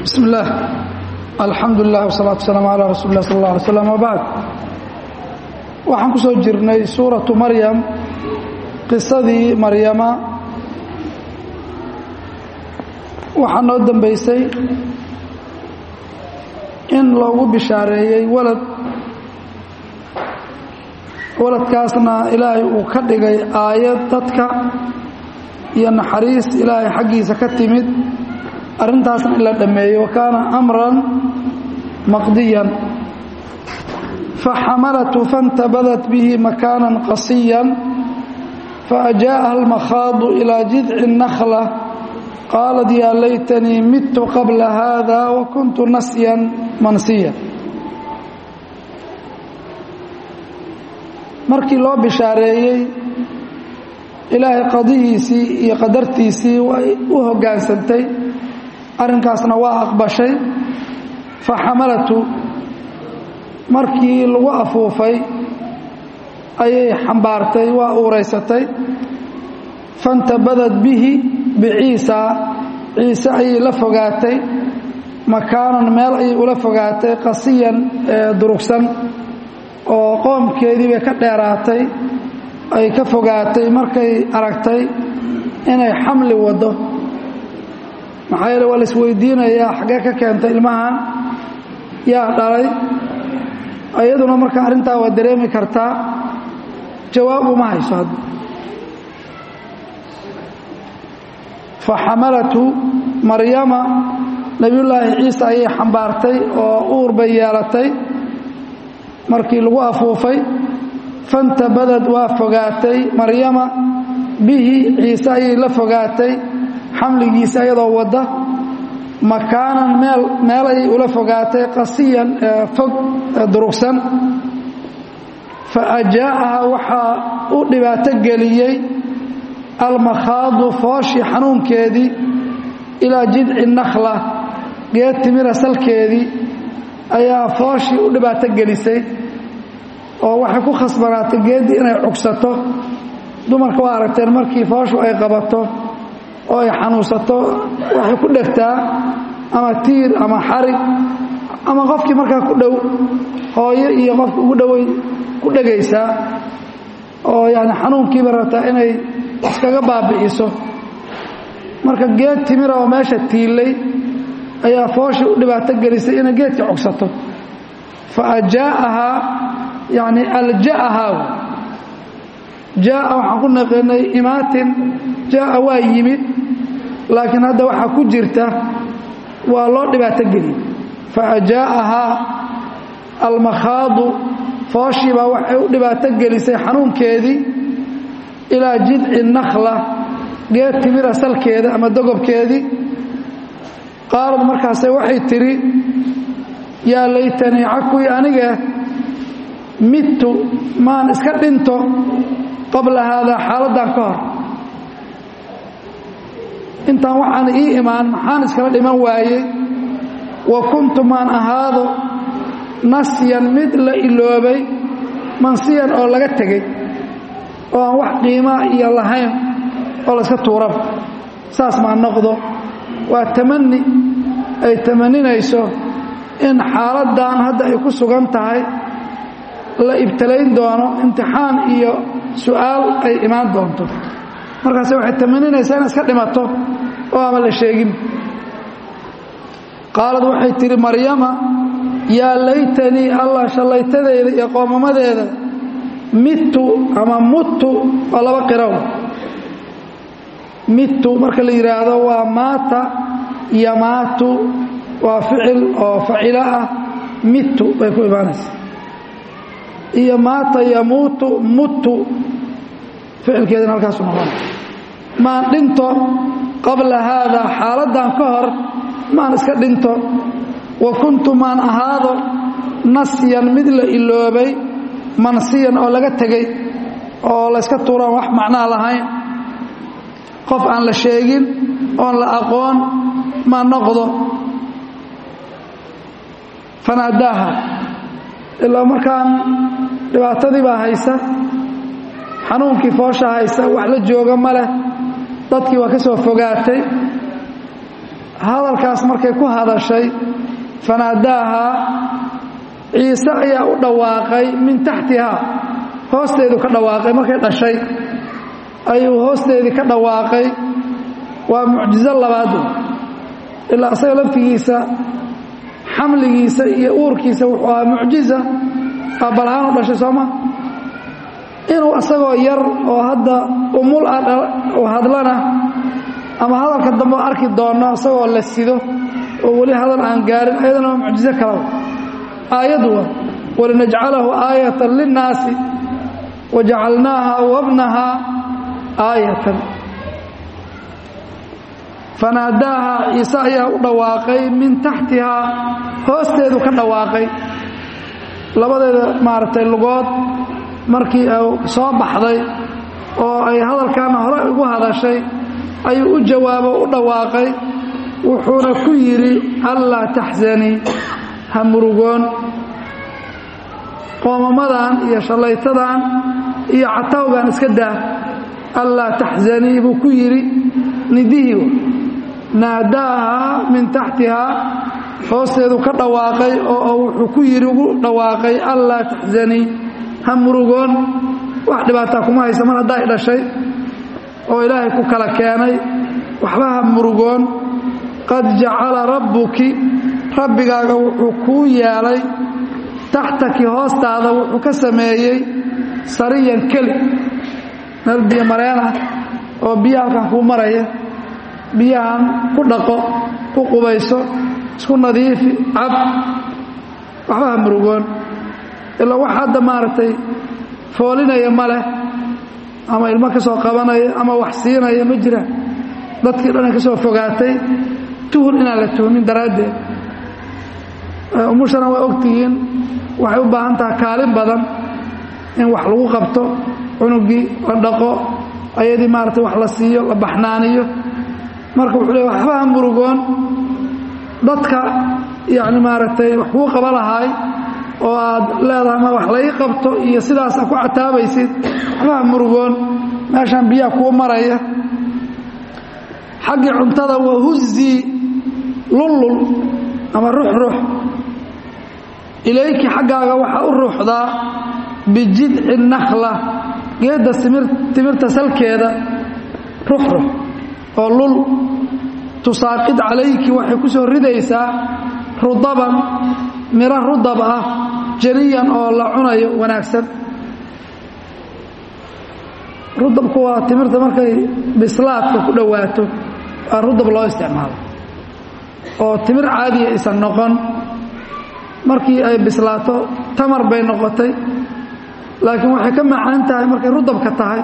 bismi illaah alxamdu lilah wsalaatu wasalaamu calaa rasuuli lah sal alla alay slam wabacd waxaan ku soo jirnay suuratu maryam qisadii maryama waxaa noo dambaysay in loogu bishaareeyey walad waladkaasna ilaahay uu ka dhigay aayad dadka iyo naxariis ilaahay xaggiisa ka timid arrintaasna in la dhammeeyo wa kaana amran maqdiyan faxamalatu faاntabadat bihi makaanan qasiyan faأjaaءaha almakhaadu ilaa jidci الnakhla qaalat yaa laytanii midtu qabla haada wakuntu nasyan mansiya markii loo bishaareeyey ilaahay qadihiisii iyo qadartiisii way u hoggaansantay arrinkaasna waa aqbashay faxamalatu markii lagu afuufay ayay xambaartay waa uuraysatay fantabadad bihi biciisa ciise ayay la fogaatay makaanan meel ayay ula fogaatay qasiyan ee durugsan oo qoomkeedii bay ka dheeraatay ay ka fogaatay markay aragtay inay xamli waddo maxaa yeele waa la isweydiinayaa xaggee ka keentay ilmahan yaa dhalay iyaduna marka arrintaa waa dareemi kartaa jawaab uma hayso hadda faxamalatu maryama nebiyullaahi ciise ayay xambaartay oo uur bay yeelatay markii lagu afuufay fantabadad waa fogaatay maryama bihi ciise ayay la fogaatay xamligiisa iyadoo wadda makaanan meel meel ayay ula fogaatay qasiyan fog durugsan fa ajaa'aha waxaa u dhibaato geliyey almakhaadu fooshii xanuunkeedii ilaa jidci nakhla geed timira salkeedii ayaa fooshii u dhibaato gelisay oo waxay ku khasbanaatay geeddii inay cugsato dumarka waa aragteen markii fooshu ay qabato oo ay xanuunsato waxay ku dhegtaa ama tiir ama xarig ama qofkii markaa ku dhow hooyo iyo qofki ugu dhoway ku dhegaysaa oo yani xanuunkiiba rabtaa inay iskaga baabi'iso marka geed timira oo meesha tiilay ayaa fooshii u dhibaato gelisay inay geedka cogsato fa ajaa'ahaa yani alja'ahaa jaa'a waxaan ku naqinay imaatin jaa'a waa yimid laakiin hadda waxaa ku jirta waa loo dhibaato geliyey fa ajaa'ahaa almakhaadu fooshii baa waxay u dhibaato gelisay xanuunkeedii ilaa jidci nakhla geed timira salkeeda ama dogobkeedii qaalad markaase waxay tidhi yaa laytanii cakuy anige midtu maan iska dhinto qabla haadaa xaaladdan ka hor intaan waxaan ii imaan maxaan iskala dhiman waayey wa kuntu maan ahaado nasyan mid la iloobay mansiyan oo laga tegey oo aan wax qiimaa iyo lahayn oo layska tuuraba saas maa noqdo waa tamani ay tamaninayso in xaaladdan hadda ay ku sugan tahay la ibtalayn doono imtixaan iyo su'aal ay imaan doonto markaase waxay tamaninaysaa in iska dhimato oo ama la sheegin qaalad waxay tidhi maryama yaa laytanii allah shallaytadeeda iyo qoomamadeeda midtu ama muttu waa laba qiraw midtu marka la yidhaahdo waa maata yamaatu waa ficil oo facilo ah midtu bay ku imaanaysa iyo maata yamuutu muttu ficilkeedana halkaasu noqona maan dhinto qabla haadaa xaaladdan ka hor maan iska dhinto wa kuntu maan ahaado nasyan mid la iloobay mansiyan oo laga tegey oo layska tuuraan wax macnaa lahayn qof aan la sheegin oon la aqoon ma noqdo fanaadaaha ilaa markaan dhibaatadii baa haysa xanuunkii foosha haysa wax la jooga ma leh dadkii waa ka soo fogaatay hadalkaas markay ku hadashay fanaadaahaa ciise ayaa u dhawaaqay min taxtihaa hoosteedu ka dhawaaqay markay dhashay ayuu hoosteedii ka dhawaaqay waa mucjizo labaad ilaa isaga laftigiisa xamligiisa iyo uurkiisa wuxuu ahaa mucjiza aabalahaan u dhashay sooma inuu isagoo yar oo hadda umul u hadlana ama hadalka dambe arki doonno isagoo la sido oo weli hadal aan gaarin ayadana waa mucjizo kalaba aayadu waa walinajcalahu aayatan linnaasi wajacalnaaha wabnaha aayatan fanaadaaha ciise ayaa u dhawaaqay min taxtihaa hoosteedu ka dhawaaqay labadeeda maaragtay lugood markii ay soo baxday oo ay hadalkaana hore ugu hadashay ayuu u jawaabo u dhawaaqay wuxuuna ku yidhi allaa taxsanii ha murugoon qoomamadan iyo shallaytadan iyo catawgan iska daa allaa taxsanii buu ku yidhi nidihii naadaaha min taxtihaa hoosteedu ka dhawaaqay oo wuxuu ku yidhi ugu dhawaaqay allaa taxsanii ha murugoon wax dhibaataa kuma haysa mar haddaa i dhashay oo ilaahay ku kala keenay waxba ha murugoon qad jacala rabbuki rabbigaaga wuxuu kuu yeelay taxtaki hoostaada wuxuu ka sameeyey sariyan keli meel biyo mareen ah oo biyo halkan kuu maraya biyahan ku dhaqo ku qubayso isku nadiifi cab waxba ha murugoon ilaa wax hadda maaragtay foolinaya ma leh ama ilmo ka soo qabanaya ama wax siinaya ma jiraan dadkii dhan ka soo fogaatay tuhun inaan la tuhmin daraaddeed umushana waa ogtihiin waxay u baahan taha kaalin badan in wax lagu qabto cunugii la dhaqo ayadii maaragtay wax la siiyo la baxnaaniyo marka wuxuu leey waxba ha murugoon dadka yacni maaragtay wax kuu qaba lahaay oo aad leedahay ma wax lai qabto iyo sidaas aad ku cataabaysid waxba ha murugoon meeshaan biyaha kuu maraya xaggii cuntada wahuzii lullul ama ruxrux ilayki xaggaaga waxaa u ruuxdaa bijidci nakhla geedda timirta salkeeda ruxrux oo lul tusaaqid calayki waxay ku soo ridaysaa rudaban miro rudab ah janiyan oo la cunayo wanaagsan rudabku waa timirta markay bislaadka ku dhowaato waa rudab loo isticmaalo oo timir caadiya aysan noqon markii ay bislaato tamar bay noqotay laakiin waxay ka macaan tahay markay rudabka tahay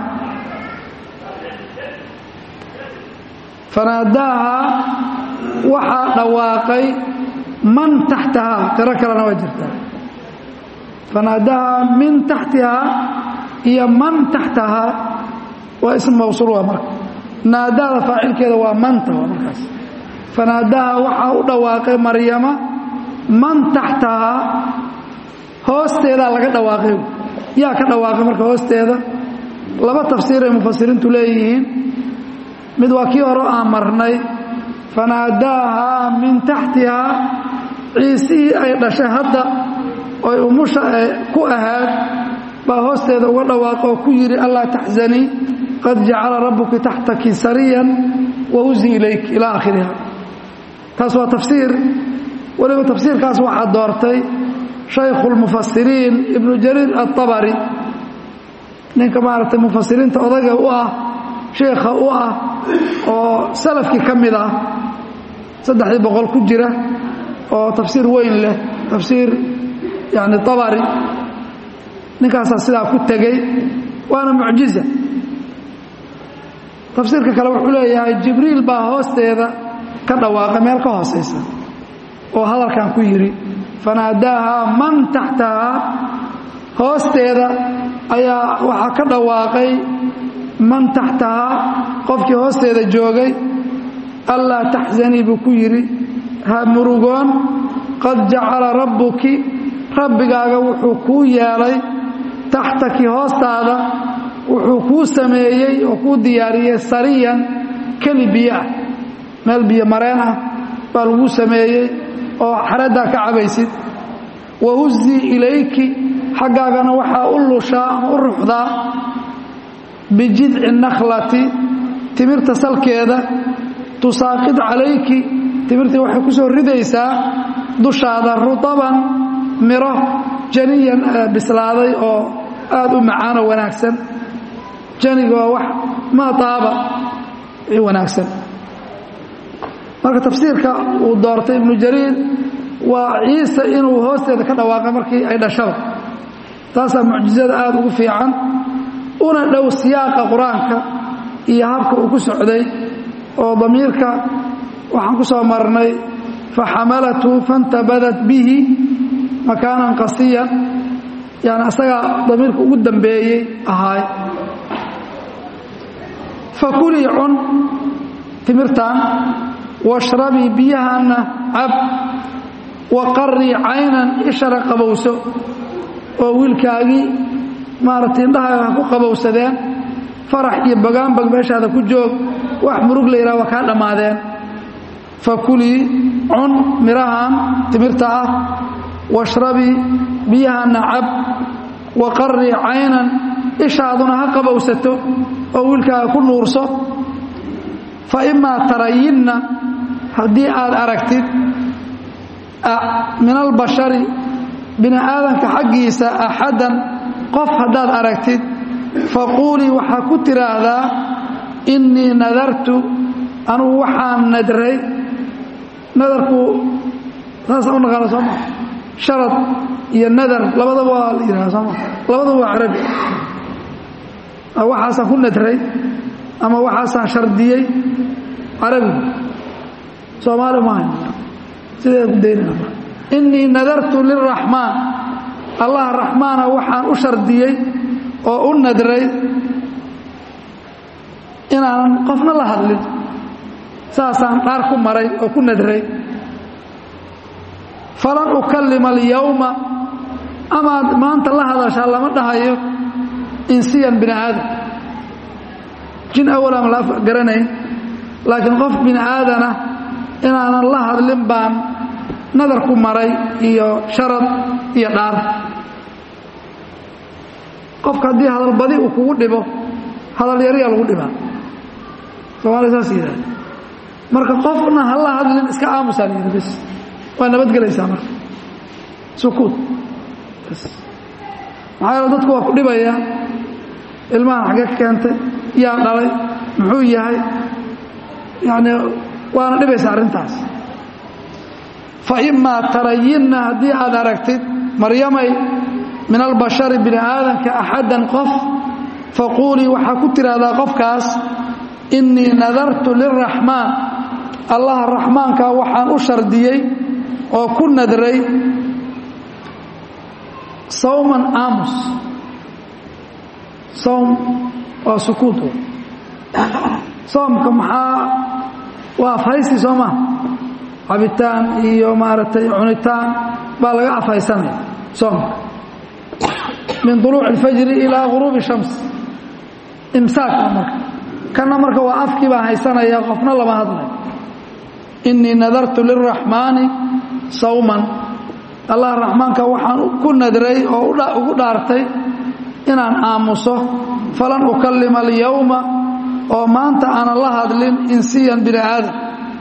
fanaadaaha waxaa dhawaaqay man taxtahaa tiro kalena waa jirtaa fanaadaaha min taxtihaa iyo man taxtahaa waa ism mawsuul waa marka naadaada faacilkeeda waa manta waa markaas fanaadaha waxaa u dhawaaqay maryama man taxtahaa hoosteedaa laga dhawaaqay yaa ka dhawaaqay marka hoosteeda laba tafsiir ay mufasiriintu leeyihiin mid waa kii hore aan marnay fanaadaahaa min taxtihaa ciisihii ay dhashay hadda oy umusha ku ahaad baa hoosteeda uga dhawaaqo oo ku yidhi allaa taxzanii qad jacala rabbuki taxtaki sariyan wahuzi ilayk ilaa aakhiriha taas waa tafsiir weliba tafsiirkaas waxaa doortay shaykhu lmufasiriin ibnu jariir aلطabari ninka maaragtay mufasiriinta odaga u ah sheikha u ah oo salafkii ka mid ah saddexdii boqol ku jira oo tafsiir weyn leh tafsiir yani abari ninkaasaa sidaa ku tegey waana mucjiza tafsiirka kale wuxuu leeyahay jibriil baa hoosteeda ka dhawaaqay meel ka hoosaysa oo hadalkan ku yidhi fanaadaahaa man taxtahaa hoosteeda ayaa waxaa ka dhawaaqay man taxtahaa qofkii hoosteeda joogay allaa taxzanii buu ku yidhi ha murugoon qad jacala rabbuki rabbigaaga wuxuu kuu yeelay taxtaki hoostaada wuxuu kuu sameeyey oo kuu diyaariyey sariyan keli biyo ah meel biyo mareen ah baa lagu sameeyey oo xaraddaa ka cabaysid wahuzii ilayki xaggaagana waxaa u lushaa ama u ruxdaa bijidci nakhlati timirta salkeeda tusaaqid calayki timirtii waxay ku soo ridaysaa dushaada rudaban miro janiyan bislaaday oo aad u macaanoo wanaagsan janiga waa wax maa taaba wanaagsan marka tafsiirka uu doortay ibnu jariir waa ciise inuu hoosteeda ka dhawaaqay markii ay dhashaba taasaa mucjizada aada ugu fiican una dhow siyaaqa qur-aanka iyo habka uu ku socday oo damiirka waxaan ku soo marnay faxamalathu fantabadat bihi makaanan qasiyan yani asagaa damiirka ugu dambeeyey ahaay fakulii cun timirtan washrabii biyahanna cab waqarii caynan ishara qabowso oo wiilkaagii maaragtay indhaha ha ku qabowsadeen farax iyo bagaanbag meeshaada ku joog wax murug la yidhaha waa kaa dhammaadeen fakulii cun mirahan timirta ah washrabii biyahanna cab waqarii caynan ishaaduna ha qabowsato oo wiilkaaga ku nuurso fa imaa tarayinna haddii aad aragtid min albashari bini aadanka xaggiisa axadan qof haddaad aragtid faquulii waxaa ku tiraahdaa innii nadartu anugu waxaan nadray nadarku saasa u naqaana soo maa sharad iyo nadar labadaba waa la yidhaha soo maa labadaba waa carabi waxaasaan ku nadray ama waxaasaan shardiyey carabigu soomaali maaha sideeda ku daynana innii nadartu liraxmaan allah raxmaana waxaan u shardiyey oo u nadray inaanan qofna la hadlin saasaan dhaar ku maray oo ku nadray falan ukallima alyawma amaad maanta la hadashaa lama dhahayo insiyan bini aadam jin awal ama la garanayn laakiin qof bini aadana inaanan la hadlin baan nadar ku maray iyo sharad iyo dhaar qofka haddii hadalbadi uu kugu dhibo hadal yariyaa lagu dhibaa soomaalia saas yidhahda marka qofna ha la hadlin iska aamusaa la yidhi bas waa nabadgelaysaa marka sukuud bas maxaa yeele dadku waa ku dhibaya ilmahan xagge ka keentay yaa dhalay muxuu yahay yacni waana dhibaysa arrintaas fa imaa tarayinna haddii aad aragtid maryamay min albashari bini aadanka axaddan qof faquulii waxaa ku tidhaahdaa qofkaas innii nadartu liraxmaan allaha raxmaankaa waxaan u shardiyey oo ku nadray sawman aamus sawm waa sukuut soomka maxaa waa afhaysi soo maa cabitaan iyo maaragtay cunitaan baa laga afhaysanaya soomka min duluuci اlfajri ilaa guruubi shams imsaaka marka kana marka waa afkii baa haysanaya qofna lama hadlayo innii nadartu liraxmaani sawman allah raxmaanka waxaan ku nadray oo ugu dhaartay inaan aamuso falan ukallima alyawma oo maanta aanan la hadlin insiyan bini aadam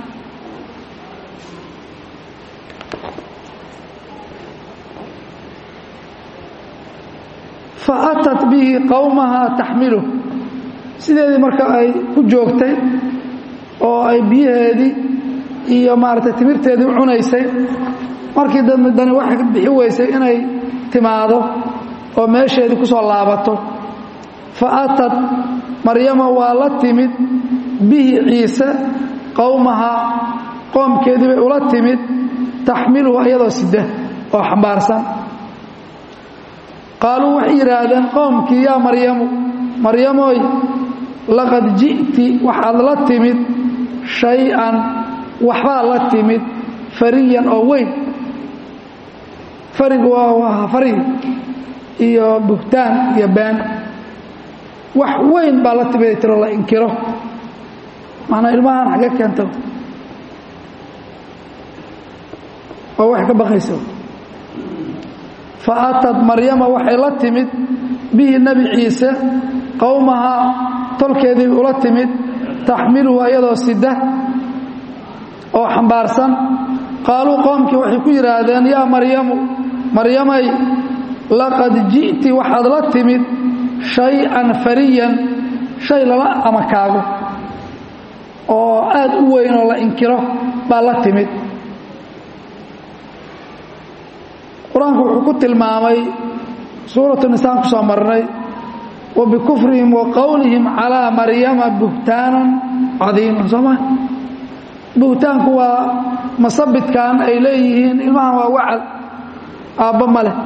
fa atat bihi qowmaha taxmiluh sideedii marka ay ku joogtay oo ay biyaheedii iyo maaragtay timirteedii u cunaysay markii dani waxay bixi weysay inay timaado oo meesheedii ku soo laabato fa atad maryama waa la timid bihi ciise qowmaha qoomkeedii bay ula timid taxmiluhu iyadoo sida oo xambaarsan qaaluu waxay yidhaahdeen qowmkii yaa maryamu maryamoy laqad ji'ti waxaad la timid shay-an waxbaad la timid fariyan oo weyn farigu waa farig iyo buhtaan iyo been wax weyn baa la timid tiro la inkiro macnaa ilmahan xagge keenta waa wax ka baqaysa fa aatad maryama waxay la timid bihi nebi ciise qowmahaa tolkeedii ula timid taxmiluhu ayadoo sida oo xambaarsan qaaluu qoomkii waxay ku yidhaahdeen yaa maryamu maryamay laqad ji'ti waxaad la timid shay-an fariyan shay lala amakaago oo aad u weyn oo la inkiro baa la timid qur-aanku wuxuu ku tilmaamay suuratu nisaan ku soo marnay wa bikufrihim wa qowlihim calaa maryama buhtaanan cadiiman soo maa buhtaanku waa masabidkan ay leeyihiin ilmahan waa wacal aabba ma leh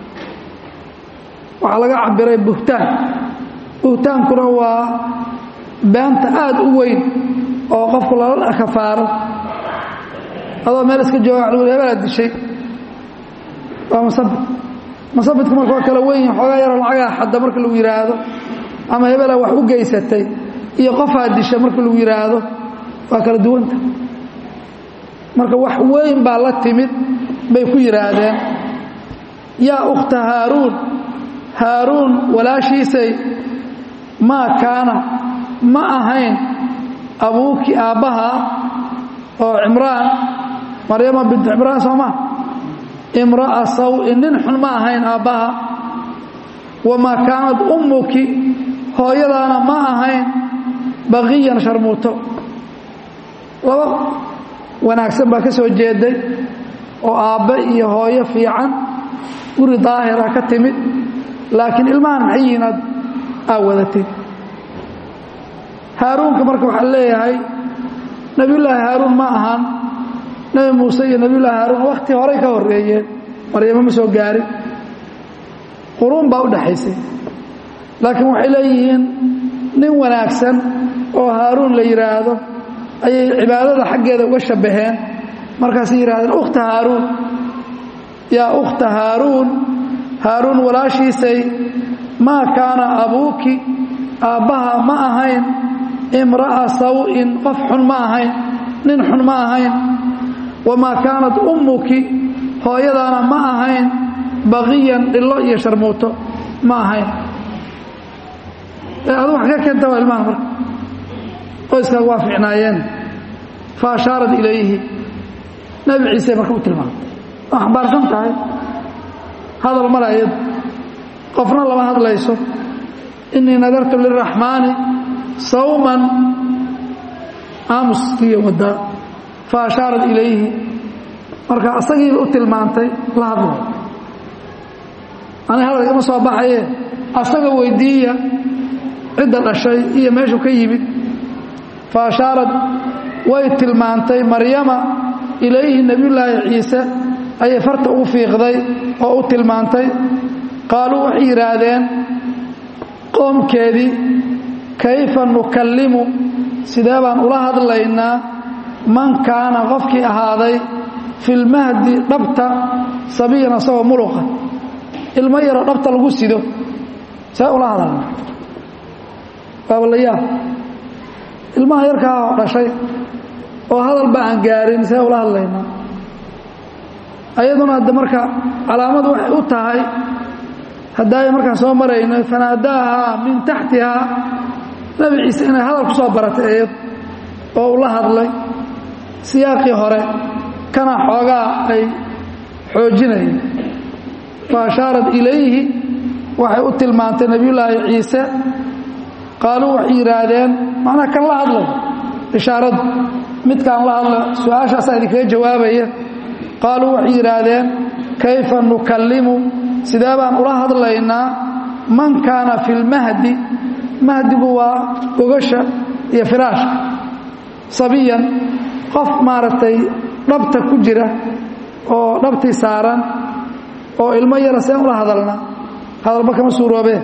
waxaa laga cabiray buhtaan buhtaankuna waa beenta aad u weyn oo qofku lala kafaaro adoo meel iska jooga hebelaa dishay waa masabid masabidku marka waa kala weyn xoogaa yaroo lacagaa xadda marka lagu yidhaahdo ama hebelaa wax u geysatay iyo qofaa disha marka lagu yidhaahdo waa kala duwanta marka wax weyn baa la timid bay ku yidhaahdeen yaa ukhta haaruun haaruun walaashiisay maa kaana ma ahayn abuuki aabbaha oo cimraan maryama bintu cimraan soo maa imra'a saw-in nin xun ma ahayn aabbaha wamaa kaanad ummuki hooyadaana ma ahayn baqiyan sharmuuto laba wanaagsan baa ka soo jeeday oo aabbe iyo hooyo fiican guri daahira ka timid laakiin ilmahan maxay yihiin aad aa wadatid haaruunka marka waxaa leeyahay nebiyullaahi haaruun ma ahaan nebi muuse iyo nebiyullaahi haaruun wakhti horay ka horreeyeen maryamo ma soo gaarin quruun baa u dhaxaysay laakiin waxay leeyihiin nin wanaagsan oo haaruun la yidhaahdo ayay cibaadada xaggeeda uga shabbaheen markaasay yidhahdeen ukhta haaruun yaa ukhta haaruun haaruun walaashiisay maa kaana abuuki aabbaha ma ahayn imra'a saw-in qof xun ma ahayn nin xun ma ahayn wamaa kaanat ummuki hooyadaana ma ahayn baqiyan dhillo iyo sharmuuto ma ahayn adu wax ka keenta waa ilmahan marka qoyskaaga waa ficnaayeen fa ashaarat ilayhi nebi ciise marka u tilmaamay waa xambaarsan tahay hadal male ayadu qofna lama hadlayso inii nadartu liraxmaani sawman aamuskiiyo waddaa fa ashaarat ilayhi marka asagiiba u tilmaantay la hadlay ani hadal igama soo baxaye asaga weydiiya cidda dhashay iyo meeshuu ka yimid fa ashaarat way tilmaantay maryama ilayhi nebiyullaahi ciise ayay farta ugu fiiqday oo u tilmaantay qaaluu waxay yidhaahdeen qoomkeedii kayfa nukallimu sidee baan ula hadlaynaa man kaana qofkii ahaaday filmahdi dhabta sabiyan asagoo muluqa ilmo yaroo dhabta lagu sido see ula hadalna baabalayaab ilmaha yarkaa oo dhashay oo hadalba aan gaarin see ula hadlaynaa ayaduna hadde marka calaamadu waxay u tahay haddaay markaan soo maraynay fanaadaahaa min taxtihaa nebi ciise inay hadal ku soo baratay eed oo ula hadlay siyaaqii hore kana xoogaa ay xoojinayeen fa ashaarat ilayhi waxay u tilmaantay nebiyullaahi ciise qaaluu waxay yidhaahdeen macnaa kan la hadlay ishaaradu midkaan la hadla su-aashaasaa idinkaga jawaabaya qaaluu waxay yidhaahdeen kayfa nukallimu sidee baan ula hadlaynaa man kaana fi lmahdi mahdigu waa gogasha iyo firaashka sabiyan qof maaragtay dhabta ku jira oo dhabtii saaran oo ilmo yara seen ula hadalna hadalba kama suuroobeen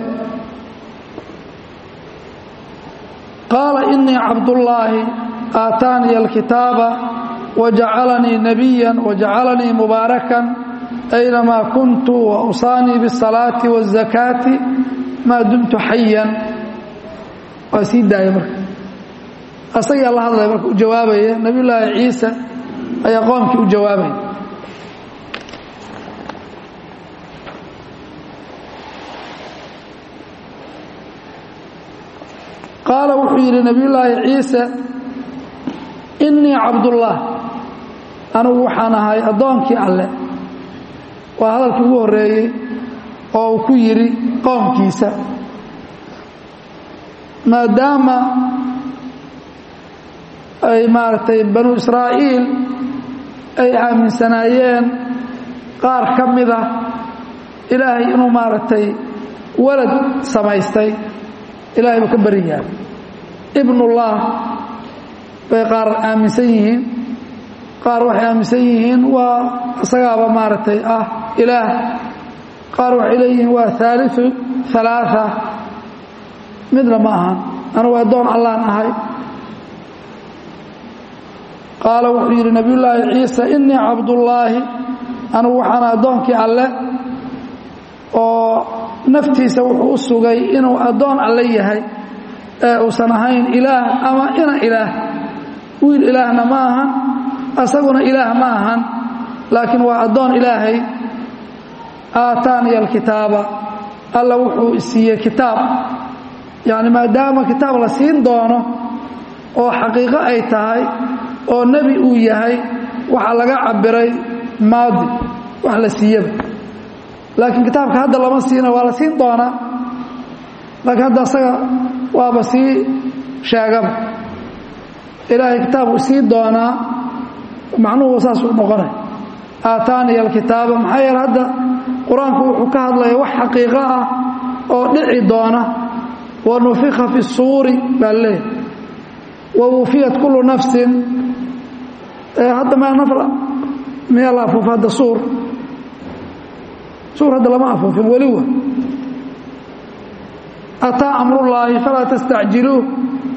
qaala inii cabdullaahi aataaniya alkitaaba wajacalanii nabiya wajacalanii mubaarakan aynamaa kuntu wausaanii biاsalaati waاzakaati maa dumtu xayan waa sii daaya marka asagaa la hadlaya marka u jawaabaya nebiyullaahi ciise ayaa qoomkii u jawaabaya qaala wuxuu yidhi nebiyullaahi ciise innii cabdullah anigu waxaan ahay addoonkii alle waa hadalkii ugu horreeyey oo uu ku yidhi qoomkiisa maadaama ay maaragtay banu israa'iil ay aaminsanaayeen qaar ka mida ilaahay inuu maaragtay walad samaystay ilahay buu ka beri yahay ibnullah bay qaar aaminsan yihiin qaar waxay aaminsan yihiin waa isagaaba maaragtay ah ilaah qaar waxay leeyihiin waa haaliu halaaa midna ma ahan anugu addoon allaan ahay qaala wuxuu yidhi nabiyullaahi ciise innii cabdullaahi anugu waxaan addoonkii alle oo naftiisa wuxuu u sugay inuu addoon alle yahay ee uusan ahayn ilaah ama ina ilaah wiil ilaahna ma ahan asaguna ilaah ma ahan laakiin waa addoon ilaahay aataaniya alkitaaba alla wuxuu isiiyey kitaab yacni maadaama kitaab la siin doono oo xaqiiqo ay tahay oo nebi uu yahay waxaa laga cabiray maadi wax la siiyaba laakiin kitaabka hadda lama siina waa la siin doonaa laakiin hadda asaga waaba sii sheegaba ilaahay kitaabku sii doonaa macnuhu saasuu noqonay aataaniya alkitaaba maxaa yeele hadda qur-aanku wuxuu ka hadlaya wax xaqiiqo ah oo dhici doona wa nufika fi suuri baa leeyahy wa wufiyat kullu nafsin hadda ma nafr miyaa la afuufa hadda suur suur hadda lama afuufin weli wa ataa amrullaahi falaa tastacjiluuh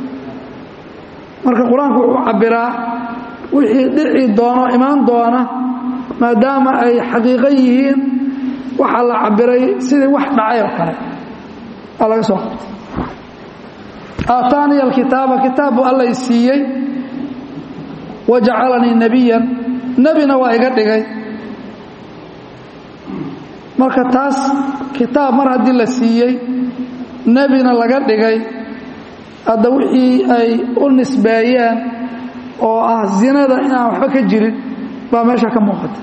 marka qur-aanku wuxuu cabiraa wixii dhici doono imaan doona maadaama ay xaqiiqo yihiin waxaa la cabiray sidii wax dhacay oo kale aa laga soo qabtay aataaniya alkitaaba kitaab buu alla i siiyey wa jacalanii nebiyan nebina waa iga dhigay marka taas kitaab mar haddii la siiyey nebina laga dhigay hadda wixii ay u nisbeeyeen oo ah zinada inaan waxba ka jirin baa meesha ka muuqata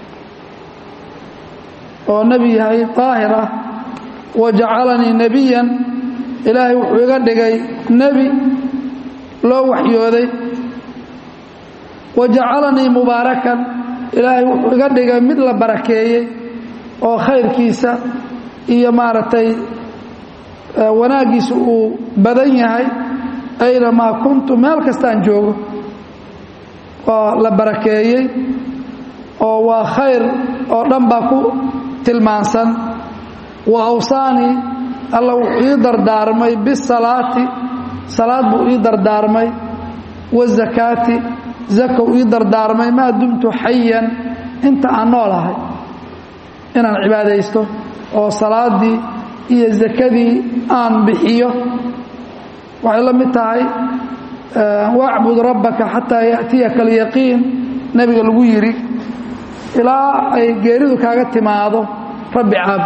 oo nebi yahay daahir ah wa jacalanii nebiyan ilaahay wuxuu iga dhigay nebi loo waxyooday wa jacalanii mubaarakan ilaahay wuxuu iga dhigay mid la barakeeyey oo khayrkiisa iyo maaragtay wanaaggiisa uu badan yahay aynamaa kuntu meel kastaan joogo waa la barakeeyey oo waa khayr oo dhan baa ku tilmaansan wa awsaanii alla wuxuu ii dardaarmay bisalaati salaad buu ii dardaarmay wazakaati zakow ii dardaarmay maa dumtu xayan inta aan noolahay inaan cibaadaysto oo salaaddii iyo zakadii aan bixiyo waxay la mid tahay wacbud rabbaka xataa yaأtiyaka alyaqiin nebiga lagu yidhi ilaa ay geeridu kaaga timaado rabbi caab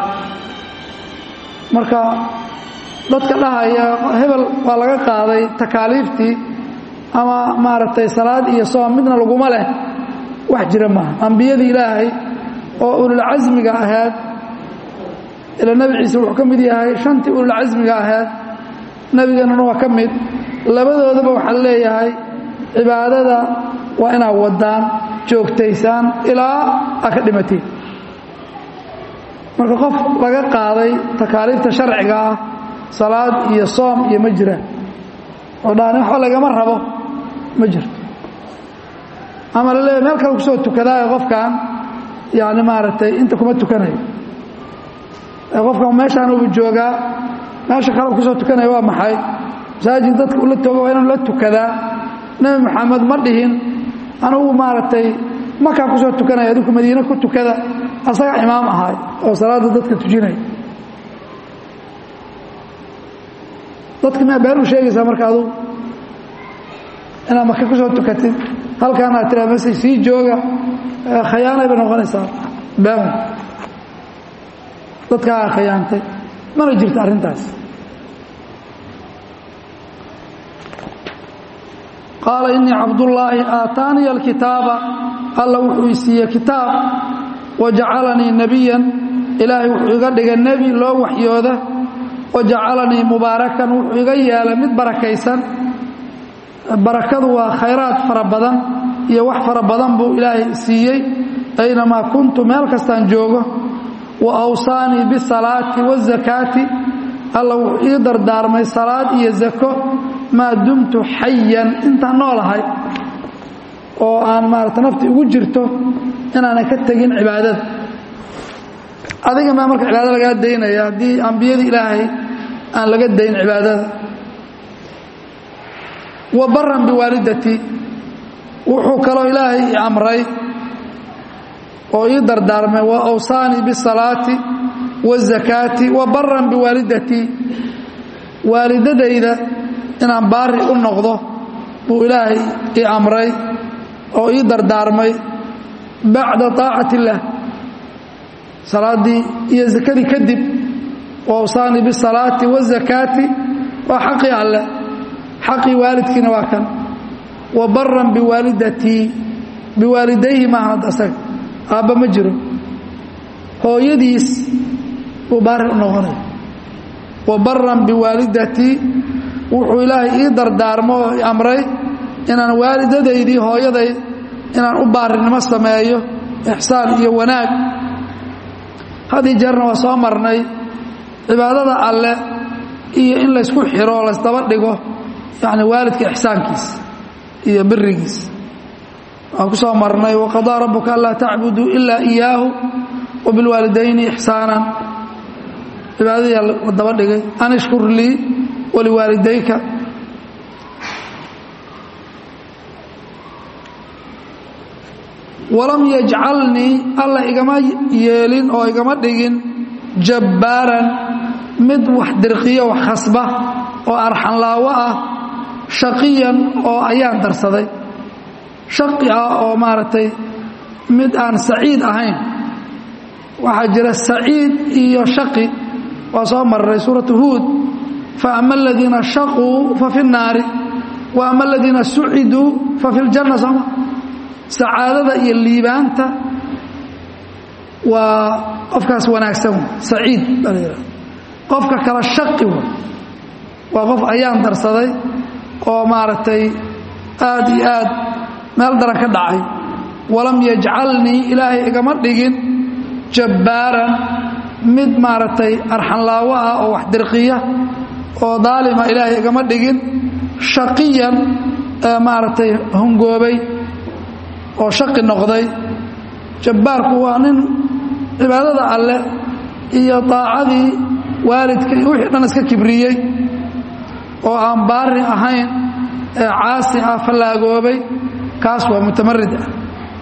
marka dadka dhahaya hebel waa laga qaaday takaaliiftii ama maaragtay salaad iyo soom midna laguma leh wax jira maaha ambiyadii ilaahay oo ululcasmiga ahayd ila nebi ciise wuxuu ka mid yahay shantii ululcasmiga ahayd nebigeenuna waa ka mid labadoodaba waxaa leeyahay cibaadada waa inaad wadaan joogtaysaan ilaa aa ka dhimatiin marka qof laga qaaday takaaliifta sharciga ah salaad iyo soom iyo ma jiraan oo dhaani waxba lagama rabo ma jirto ama la leeyahy meel kale kusoo tukadaayo qofkan yani maaragtay inta kuma tukanayo qofkan meeshaan ubu joogaa meesha kale kusoo tukanaya waa maxay masaajid dadka ula tooga waa inuu la tukadaa nebi maxamed ma dhihin anugu maaragtay makaa kusoo tukanaya adinku madiine ku tukada asaga imaam ahaay oo salaada dadka tujinaya dadka miyaa been u sheegaysaa marka adugu inaad maka kusoo tukatid halkaan aad tiraa mase sii jooga khayaanay bay noqonaysaa been dadkaa khayaantay mana jirto arrintaas qaala innii cabdullaahi aataaniya alkitaaba alla wuxuu i siiyey kitaab wajacalanii nebiyan ilaahay wuxuu iga dhigay nebi loo waxyooda wajacalanii mubaarakan wuxuu iga yeelay mid barakaysan barakadu waa khayraad fara badan iyo wax fara badan buu ilaahay siiyey aynamaa kuntu meel kastaan joogo wa awsaanii bisalaati wazakaati alla wuxuu ii dardaarmay salaad iyo zako maa dumtu xayan intaan noolahay oo aan maarata nafti ugu jirto inaanan ka tegin cibaadada adiga maa marka cibaadada lagaa daynaya haddii ambiyada ilaahay aan laga dayn cibaadada wa baran biwaalidatii wuxuu kaloo ilaahay i amray oo ii dardaarmay wa awsaanii bisalaati wazakaati wa baran biwaalidatii waalidadayda inaan baari u noqdo buu ilaahay ii amray oo ii dardaarmay bacda طaacati اllah salaaddii iyo zakadii kadib wa awsaanii bisalaati wazakaati waa xaqii alleh xaqii waalidkiina waa kan wa baran biwaalidatii biwaalidayhi maahan hadda asaga aabba ma jiro hooyadiis buu baari u noqonaya wa baran biwaalidatii wuxuu ilaahay ii dardaarmo oo i amray inaan waalidadaydii hooyaday inaan u baarinimo sameeyo ixsaan iyo wanaag haddii jeerna waa soo marnay cibaadada alleh iyo in laysku xiro o laysdaba dhigo yacni waalidka ixsaankiisa iyo birigiisa waan ku soo marnay waqadaa rabbuka anlaa tacbuduu ilaa iyaahu wa bilwaalidayni ixsaanan cibaadadii la daba dhigay an ishkur lii waliwaalidayka walam yajcalnii alla igama yeelin oo igama dhigin jabbaaran mid wax dirqiyo wax khasba oo arxanlaawo ah shaqiyan oo ayaan darsaday shaqi ah oo maaragtay mid aan saciid ahayn waxaa jira saciid iyo shaqi waa soo marray suuratu huud fa ama aladiina shaquu fa fi nnaari wa ama aladiina suciduu fa fi ljanna sooma sacaadada iyo liibaanta waa qofkaas wanaagsan saciid baa la yidhahda qofka kale shaqi w waa qof ayaan darsaday oo maaragtay aad iyo aad meel daran ka dhacay walam yajcalnii ilaahay igama dhigin jabbaaran mid maaragtay arxanlaawo ah oo wax dirqiya oo daalima ilaahay igama dhigin shaqiyan ee maaragtay hungoobay oo shaqi noqday jabbaarku waa nin cibaadada alleh iyo daacadii waalidka iyo wixii dhan iska kibriyey oo aan baari ahayn ee caasi ah fallaagoobay kaas waa mutamarid ah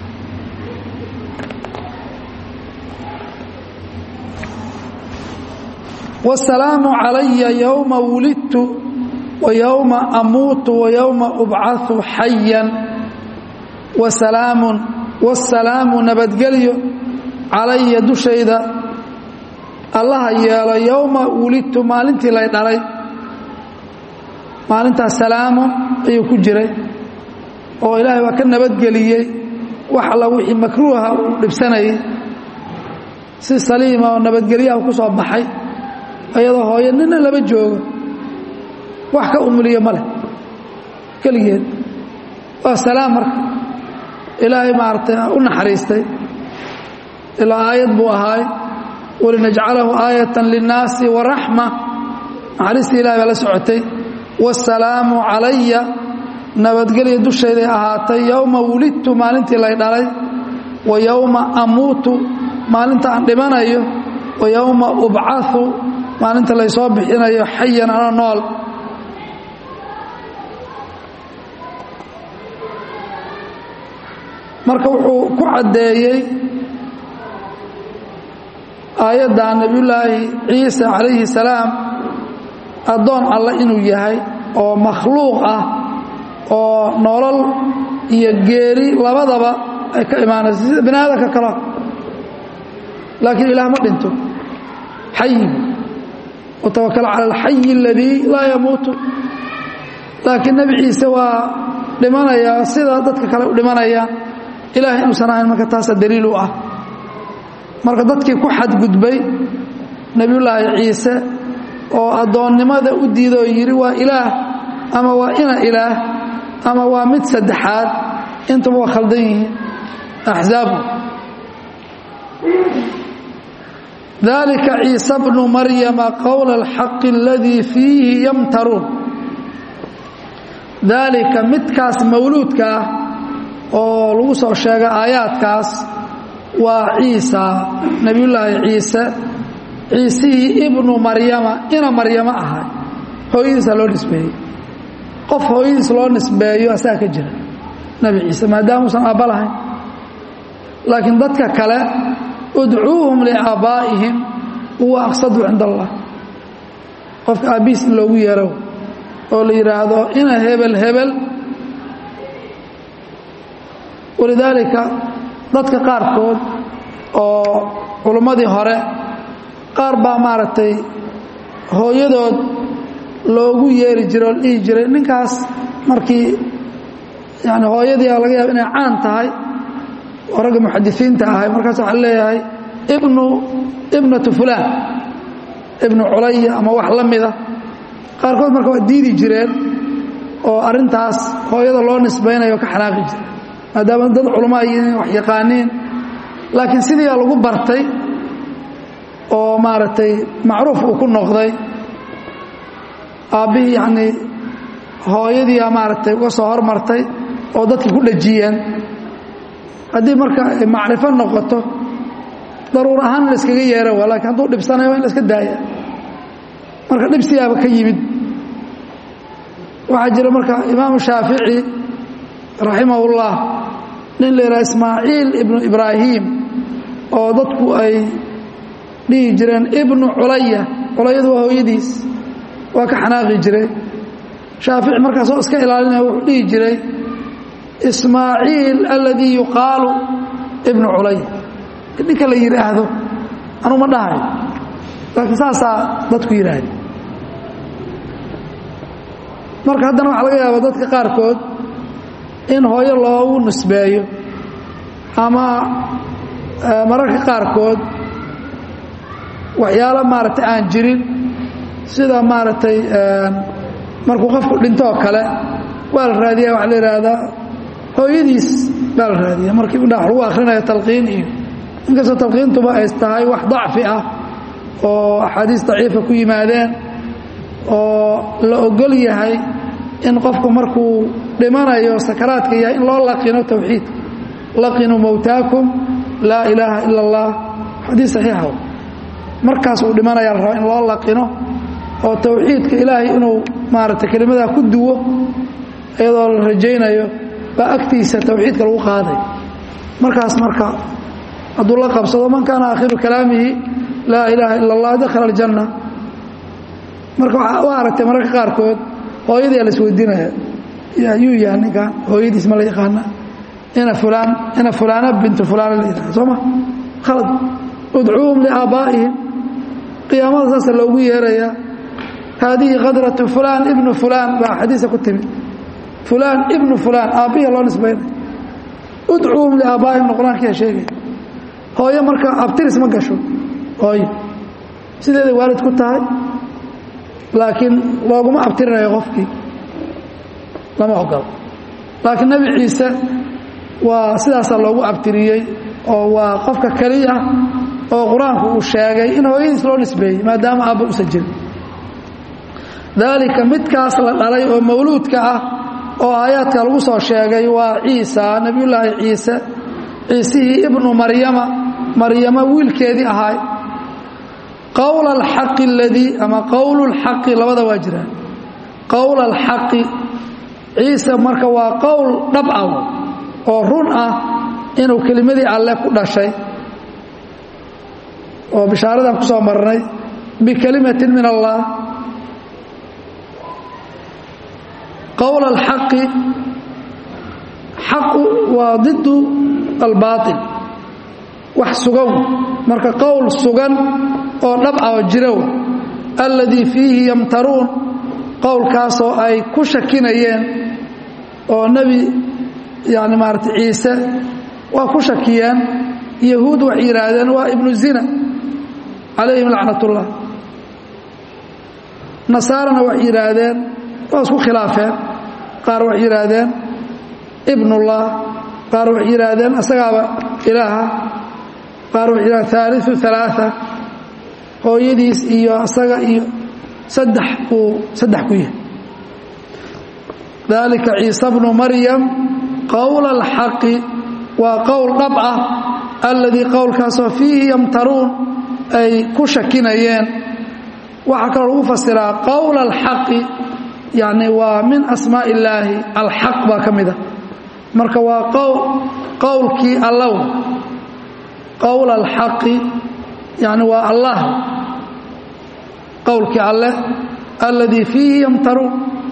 wasalaamu calaya yowma wulidtu wa yowma amuutu wa yowma ubcahu xayan wasalaamun wasalaamu nabadgelyo calaya dushayda allaha yeelo yowma wulidtu maalintii lay dhalay maalintaas salaamu ayuu ku jiray oo ilaahay waa ka nabadgeliyey wax alla wixii makruuha uu dhibsanayay si saliima oo nabadgelyaha ku soo baxay ayadoo hooyo nina laba joogo wax ka umuliyo ma leh keligeed waa salaam marka ilaahay maaragtay u naxariistay ilaa aayad buu ahaay walinajcalahu aayatan linnaasi waraxma naxariistii ilahay baa la socotay wasalaamu calaya nabadgelya dushayday ahaatay yowma wulidtu maalintii lay dhalay wa yowma amuutu maalinta aan dhimanayo wa yowma ubcahu maalinta laysoo bixinayo xayan ano nool marka wuxuu ku caddeeyey aayadda nebiyullaahi ciisa calayhi salaam addoon alle inuu yahay oo makhluuq ah oo nolol iyo geeri labadaba ay ka imaanayso sida bini aadamka kale laakiin ilaah ma dhinto xayi watawakal cala alxayi aladii laa yamuutu laakiin nebi ciise waa dhimanayaa sida dadka kale u dhimanayaan ilaahay inuusan ahayn marka taasa daliil u ah marka dadkii ku xadgudbay nebiyullaahi ciise oo addoonnimada u diida oo yidhi waa ilaah ama waa ina ilaah ama waa mid saddexaad intuba waa khaldan yihiin axzaabu dalika ciise bnu maryama qowla alxaqi aladii fiihi yamtaruun daalika midkaas mawluudka ah oo lagu soo sheegay aayaadkaas waa ciisa nebiyullaahi ciise ciisihii ibnu maryama ina maryamo ahay hooyadiisa loo nisbeeyey qof hooyadiis loo nisbeeyo asaga ka jira nebi ciise maadaama uusan aabba lahayn laakiin dadka kale udcuuhum liaabaa'ihim huwa aqsadu cinda allah qofka aabbihiis in loogu yeero oo la yidhaahdo ina hebel hebel walidaalika dadka qaarkood oo culummadii hore qaar baa maaragtay hooyadood loogu yeeri jiray oo la dhihi jiray ninkaas markii yani hooyadii a laga yaaba inay caan tahay oo ragga muxadisiinta ahay markaas waxaa leeyahay ibnu ibnatu fulaan ibnu culaya ama wax la mida qaarkood marka waa diidi jireen oo arrintaas hooyada loo nisbaynayo ka xanaaqi jira maadaama dad culamo ay wax yaqaaniin laakiin sidii baa lagu bartay oo maaragtay macruuf uu ku noqday aabbihii yacnii hooyadiia maaragtay uga soo hormartay oo dadkii ku dhajiyeen haddii marka macrifo noqoto daruur ahaan in la iskaga yeera waa lakiin hadduu dhibsanayo waa in la iska daaya marka dhibsigaaba ka yimid waxaa jira marka imaamu shaafici raximahullah nin la yidhaha ismaaciil ibnu ibraahim oo dadku ay dhihi jireen ibnu culaya culayadu waa hooyadiis waa ka xanaaqi jiray shaafici markaasoo iska ilaalinaya wuxuu dhihi jiray ismaaciil aladii yuqaalu ibnu culay ninka la yidhaahdo anuu ma dhahayo laakiin saasaa dadku yidhaahda marka haddana waxaa laga yaaba dadka qaarkood in hooyo loogu nisbeeyo ama mararka qaarkood waxyaalo maaragtay aan jirin sida maaragtay markuu qofku dhintoo kale waa la raadiya waxaa la yidhaahdaa hooyadiis baa la raadiya markii udhax lagu akhrinayo talqiin iyo inkastoo talqiintuba ay tahay wax dacfi ah oo axaadiis daciifa ku yimaadeen oo la ogol yahay in qofku markuu dhimanayo sakaraadka yahay in loo laqino towxiidka laqinuu mowtaakum laa ilaaha ila اllah xadiis saxiixa markaas uu dhimanaya la rabaa in loo laqino oo towxiidka ilaahay inuu maaragtay kelimadaa ku duwo iyadoo la rajaynayo baa agtiisa towxiidka lagu qaaday markaas marka hadduu la qabsado man kaana aakhiru kalaamihi laa ilaaha ila اllah dakhala aljanna marka waa aragtay mararka qaarkood hooyadii la isweydiinaya yuu yaha ninkan hooyadiis ma la yaqaana ina fulaan ina fulaana bintu fulaana la yidhaha soo ma khalad udcuuhum liaabaa'ihim qiyaamada saasa loogu yeerayaa haadihi kadratu fulaan ibnu fulaan baa xadiisa ku timid fulaan ibnu fulaan aabbihi loo nisbaynay udcuuhum liaabaa'ihim qur-aankiyaa sheegaya hooyo marka abtiris ma gasho hooyo sideeday waalid ku tahay laakiin looguma abtirinayo qofkii lama ogolo laakiin nebi ciise waa sidaasaa loogu abtiriyey oo waa qofka keliya oo qur-aanku uu sheegay in hooyadiis loo nisbeeyey maadaama aabba usan jirin daalika midkaas la dhalay oo mawluudka ah oo aayaadka lagu soo sheegay waa ciisa nebiyullaahi ciise ciisihii ibnu maryama maryamo wiilkeedii ahaay qowla alxaqi aladii ama qowlu lxaqi labada waa jiraan qowla alxaqi ciise marka waa qowl dhab ah oo run ah inuu kelimadii alle ku dhashay oo bishaaradan ku soo marnay bikelimatin min allah qowl alxaqi xaqu waa didu albaail wax sugan marka qowl sugan oo dhab ah oo jirow alladii fiihi yamtaruun qowlkaasoo ay ku shakinayeen oo nebi yani maarata ciise waa ku shakiyeen yahuud waxay yidhaahdeen waa ibnu zina calayhim lacnatullah nasaarana waxay yidhaahdeen waa isku khilaafeen qaar waxay yidhaahdeen ibnullah qaar waxay yidhaahdeen asagaaba ilaaha qaar waxay yidhahdeen haaliu alaaa hooyadiis iyo asaga iyo saddex uu saddex ku yahay dalika ciise bnu maryam qowla alxaqi waa qowl dhab ah alladii qowlkaasoo fiihi yamtaruun ay ku shakinayeen waxaa kaloo lagu fasiraa qowla alxaqi yani waa min asmaa illaahi alxaq baa ka mid a marka waa qowlkii allow qowla alxaqi yani waa allah qowlkii alleh alladii fiihi yamtaruun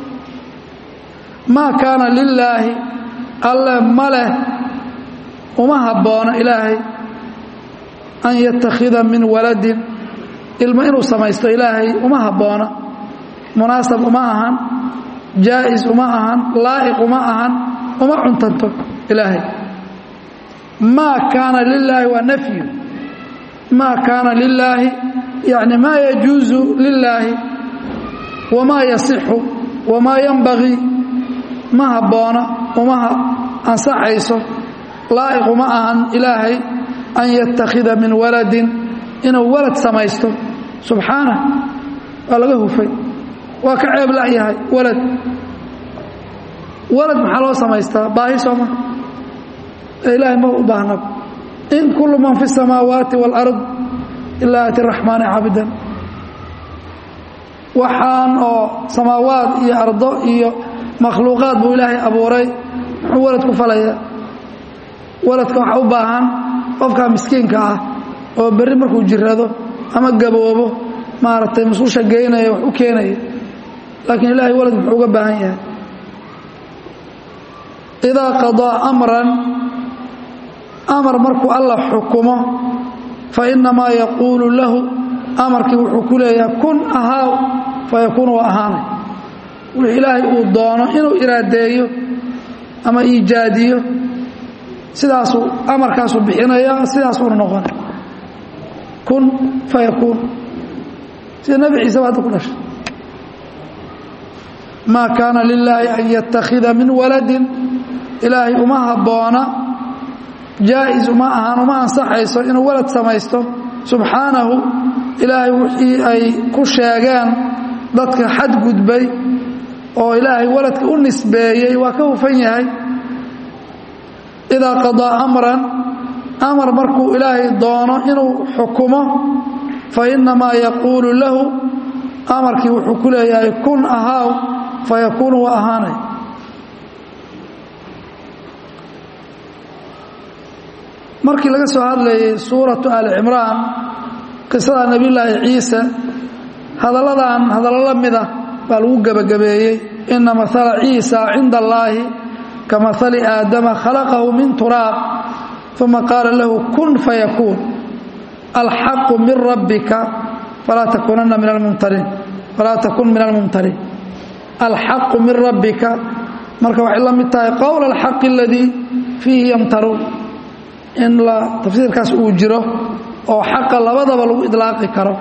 maa kaana lilaahi alle ma leh uma habboona ilaahay an yattakhida min waladin ilmo inuu samaysto ilaahay uma habboona munaasab uma ahan jaa'is uma ahan laa'iq uma ahan uma cuntanto ilaahay maa kaana lilaahi waa nafyu maa kaana lilaahi yani maa yajuusu lilaahi wamaa yasixu wamaa yanbagii ma habboona uma ansaxayso laa'iq uma ahan ilaahay an yattakhida min waladin inuu walad samaysto subxaanah waa laga hufay waa ka ceeb la'yahay walad walad maxaa loo samaystaa baahi sooma ee ilaahay ma u baahnab in kullu man fi الsamaawaati wاlard ilaa ati raxmaani cabidan waxaan oo samaawaad iyo ardo iyo makhluuqaad buu ilaahay abuuray muxuu walad ku falayaa waladka waxaa u baahan qofka miskiinka ah oo berri markuu jirado ama gaboobo maaragtay masuusha geynaya wax u keenaya laakiin ilaahay walad muxuu uga baahan yahay idaa qadaa amran amar markuu alla xukumo fa innamaa yaquulu lahu amarkii wuxuu ku leeyahay kun ahaaw fa yakuunu waa ahaanay wixii ilaahay uu doono inuu iraadeeyo ama iijaadiyo sidaasuu amarkaasuu bixinaya sidaasuuna noqonay kun fa yakuun sida nebi ciise ba hadda ku dhashay maa kaana lilaahi an yattakhida min waladin ilaahay uma habboona jaa'is uma ahaan uma ansaxayso inuu walad samaysto subxaanahu ilaahay wixii ay ku sheegeen dadka xadgudbay oo ilaahay waladka u nisbeeyey waa ka hufan yahay idaa qadaa amran amar markuu ilaahay doono inuu xukumo fa innamaa yaquulu lahu amarkii wuxuu ku leeyahay kun ahaaw fa yakuunu waa ahaanay markii laga soo hadlayay suuratu ali cimraan qisada nebiyulaahi ciise hadalladan hadallo la mid ah baa lagu gebagabeeyey ina maala ciisa cinda allaahi ka maali aadama khalaqahu min turaab uma qaala lahu kun fayakuun alxaqu min rabbika falaa takunanna min almumtariin falaa takun min almumtariin alxaqu min rabbika marka waxay la mid tahay qowl alxaqi aladii fiihi yamtaruun in la tafsiirkaas uu jiro oo xaqa labadaba lagu idlaaqi karo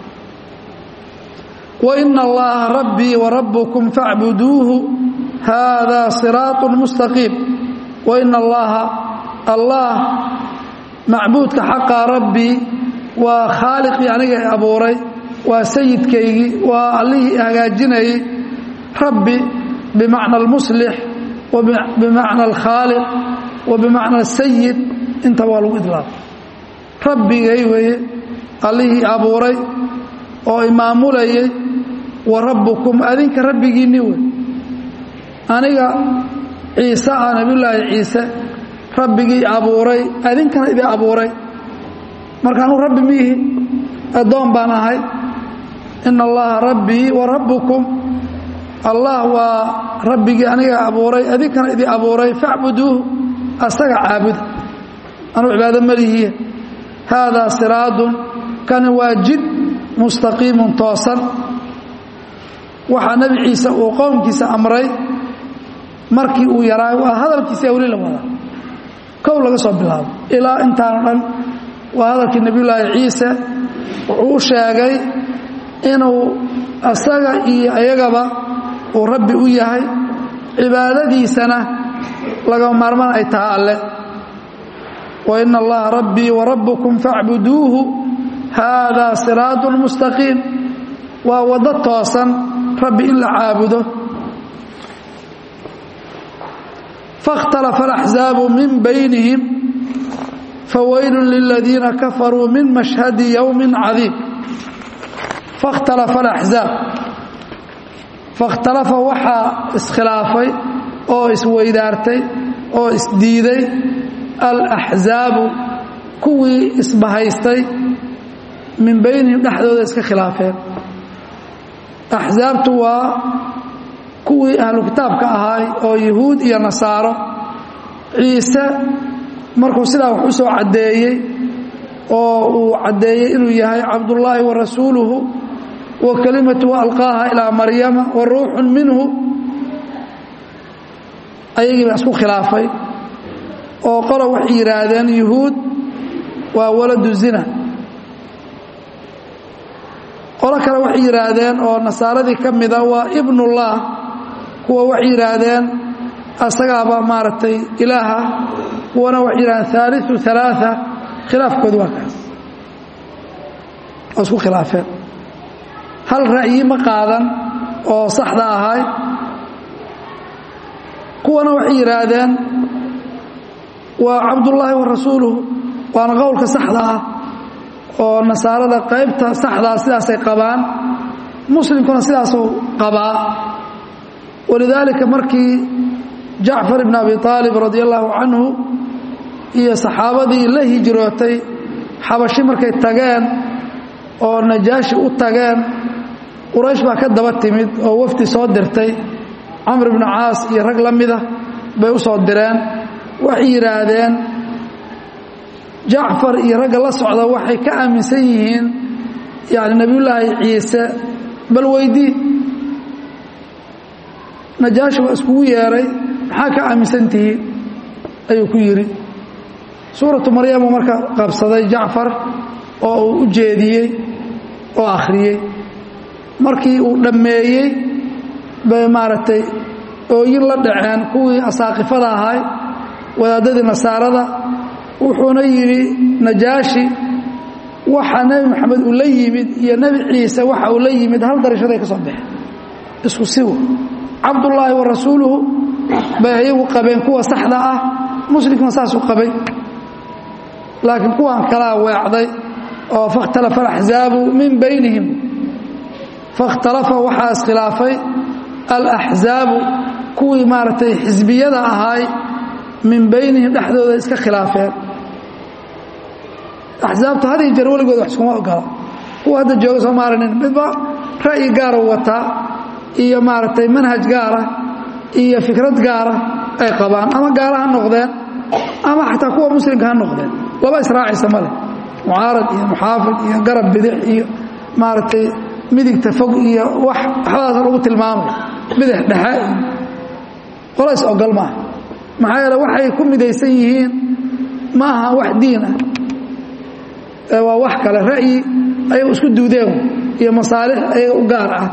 waina allaha rabbii warabbukum facbuduuhu haadaa siraatu mustaqiim waina allaha allah macbuudka xaqaa rabbii waa khaaliqii aniga i abuuray waa sayidkaygii waa allihii hagaajinayey rabbi bimacna almuslix wa bimacna alkhaaliq wa bimacna asayid inta waa lagu idlaaqay rabbigay weeye allihii abuuray oo imaamulayay wa rabbukum adinka rabbigiinni wey aniga ciise ah nabiyulaahi ciise rabbigii abuuray adinkana idin abuuray marka anuu rabbi miihi addoon baan ahay ina allaha rabbii wa rabbukum allah waa rabbigii aniga abuuray adinkana idin abuuray facbuduuhu asaga caabuda anuu cibaado malihiya haadaa siraadun kani waa jid mustaqiimun toosan waxaa nebi ciise uu qowmkiisa amray markii uu yaraa waa hadalkiisa weli la wadaa kow laga soo bilaabo ilaa intaano dhan waa hadalkii nebiyullaahi ciise wuxuu u sheegay inuu asaga iyo ayagaba uu rabbi u yahay cibaadadiisana lagama maarmaan ay tahay alle wa ina allaha rabbii wa rabbukum facbuduuhu haadaa siraatun mustaqiim waa waddo toosan rabbi in la caabudo faاkhtalafa alaxzaabu min baynihim fawaylu liladiina kafaruu min mashhadi yowmi cadiim fakhtalafa alaxzaab fakhtalafa waxaa iskhilaafay oo isweydaartay oo isdiiday alaxzaabu kuwii isbahaystay min baynihim dhexdooda iska khilaafeen axsaabtu waa kuwii ahlu kitaabka ahaay oo yahuud iyo nasaaro ciise markuu sidaa wax u soo caddeeyey oo uu caddeeyey inuu yahay cabdullaahi wa rasuuluhu wa kelimatu alqaaha ilaa maryama wa ruuxun minhu ayagii baa isku khilaafay oo qolo waxay yidhaahdeen yuhuud waa waladu zina qolo kale waxay yidhaahdeen oo nasaaradii ka mida waa ibnullah kuwa waxay yidhaahdeen asagaaba maaragtay ilaaha kuwana waxay yidhahdeen haaliu alaaa khilaafkoodu waa kaas oo isku khilaafeen hal ra'yi ma qaadan oo saxda ahay kuwana waxay yidhaahdeen waa cabdullaahi wa rasuuluhu waana qowlka saxda ah oo nasaarada qaybta saxdaa sidaasay qabaan muslimkuna sidaasuu qabaa walidaalika markii jacfar ibn abi aalib radi allaahu canhu iyo saxaabadii la hijrootay xabashi markay tageen oo najaashi u tageen quraysh baa ka daba timid oo wafdi soo dirtay camr ibnu caas iyo rag la mida bay u soo direen waxay yidhaahdeen jacfar iyo ragga la socda waxay ka aaminsan yihiin yani nebiyullaahi ciise bal weydii najaashi waa iskugu yeeray maxaa ka aaminsan tihiin ayuu ku yidhi suuratu maryamu marka qabsaday jacfar oo uu u jeediyey oo akhriyey markii uu dhammeeyey bay maaragtay ooyin la dhaceen kuwii asaaqifada ahay wadaadadii nasaarada wuxuuna yidhi najaashi waxa nebi maxamed uu la yimid iyo nebi ciise waxa uu la yimid hal darashaday ka soo baxeen isku siwa cabdullaahi wa rasuuluhu bay ayagu qabeen kuwa saxda ah muslimkuna saasuu qabay laakiin kuwan kalaa weecday oo fakhtalafa alaxzaabu min baynihim fakhtalafa waxaa iskhilaafay alaxzaabu kuwii maaragtay xisbiyada ahaay min baynihim dhexdooda iska khilaafeen axsaabta had iyo jeer weligood wax iskuma ogola kuwa hadda jooga soo maarinin midba ra'yi gaara wataa iyo maaragtay manhaj gaara iyo fikrad gaara ay qabaan ama gaala ha noqdeen ama xataa kuwa muslimka ha noqdeen laba israacaysa ma leh mucaarad iyo muxaafid iyo garab bidix iyo maaragtay midigta fog iyo wax waxbadaas lagu tilmaamay bidix dhexe iyo qola is ogol maaha maxaa yeele waxay ku midaysan yihiin ma aha wax diin ah ee waa wax kale ra'yi ayaga isku duudeen iyo masaalix ayaga u gaar ah